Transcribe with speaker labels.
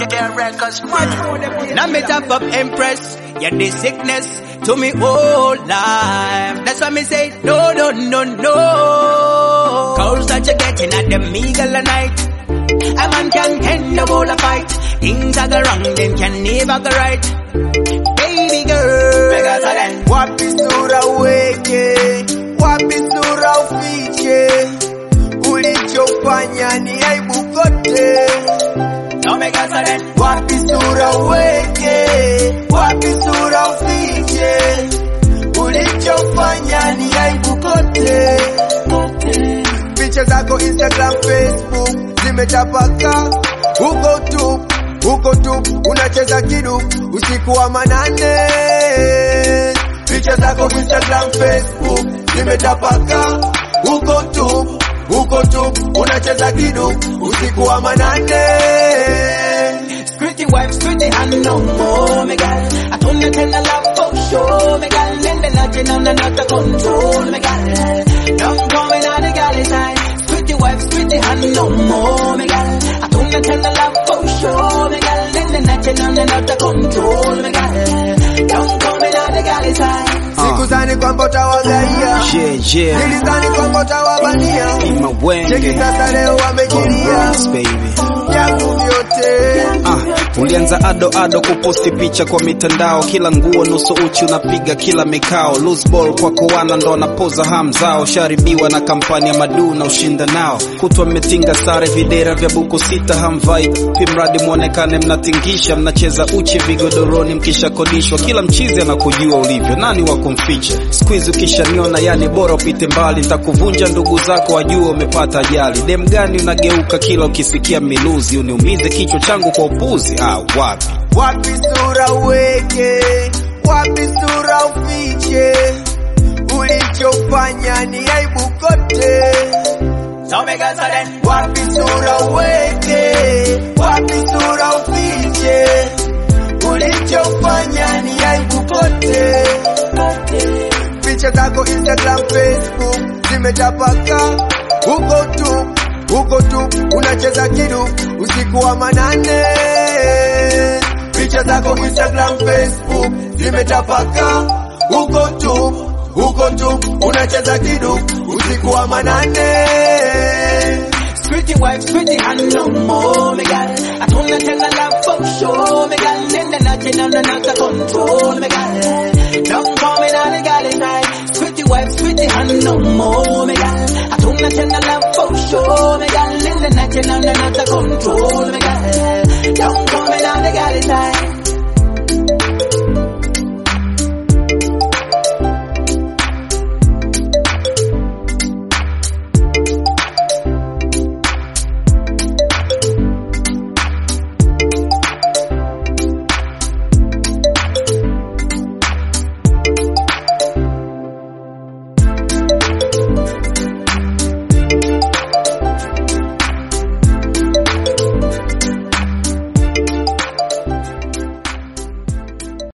Speaker 1: their records. Much more than
Speaker 2: Now me top up impress. Yeah, this sickness to me whole life. That's why me say no, no, no, no. Calls that you're getting at them eagle a night. A man can end the whole a fight. Things are go wrong, them can never go right. Baby girl, Vegas again.
Speaker 3: Wapi sura uweke, wapi sura ufiche, ulichofanya ni aibu kote.
Speaker 2: No me gas again.
Speaker 3: Wapi sura uweke, wapi sura ufiche, ulichofanya ni aibu kote. Picha zako Instagram, Facebook zimetapaka huko tu, huko tu unacheza kidu usiku wa manane. Picha zako Instagram, Facebook zimetapaka huko tu, huko tu unacheza kidu usiku wa manane.
Speaker 2: Pretty wife, pretty hand no more, me gal. I told you tell a love for sure, me gal. Then the nothing on the not to control, me gal. Don't come in on the galley side. Pretty wife, pretty hand no more, me gal. I told you tell a love for sure, me gal. Then the nothing on the not to control, me gal. Don't come in on the galley side.
Speaker 3: Sikudhani kwamba utawagaia,
Speaker 4: Yeah, yeah.
Speaker 3: nilidhani kwamba utawabania.
Speaker 4: Ima
Speaker 3: Cheki
Speaker 4: wenge.
Speaker 3: sasa leo wamekilia
Speaker 4: Bronx, baby.
Speaker 3: yangu vyote.
Speaker 4: Ah, ulianza ado ado kuposti picha kwa mitandao, kila nguo nusu uchi unapiga kila mikao, loose ball kwa kowana ndo anapoza ham zao, sharibiwa na kampani ya madu na ushinda nao, kutwa mmetinga sare videra vya buku sita hamvai, pimradi mwonekane mnatingisha, mnacheza uchi vigodoroni mkishakodishwa, kila mchizi anakujua ulivyo, nani wa kumficha? Squeeze ukishaniona, yani bora upite mbali, nitakuvunja ndugu zako wajue umepata ajali. Dem gani unageuka kila ukisikia miluzi, uniumize kichwa changu kwa upuzi? Ah, wapi
Speaker 3: Wapi sura uweke, wapi sura ufiche, ulichofanya ni aibu kote.
Speaker 2: So me gal say then.
Speaker 3: Wapi sura uweke, wapi sura ufiche, ulichofanya ni aibu kote. Picha zako Instagram, Facebook zimetapaka huko tu, huko tu unacheza kidu usiku wa manane. Picha zako Instagram, Facebook zimetapaka huko tu, huko tu unacheza kidu usiku wa manane.
Speaker 2: Pretty wife, pretty hand no more, me gal. I told you tell a love for sure, me gal. Then the nothing on the not to control, me gal. Don't come in on the galley side. Pretty wife, pretty hand no more, me gal. I told you tell a love for sure, me gal. Then the nothing on the not to control, me gal.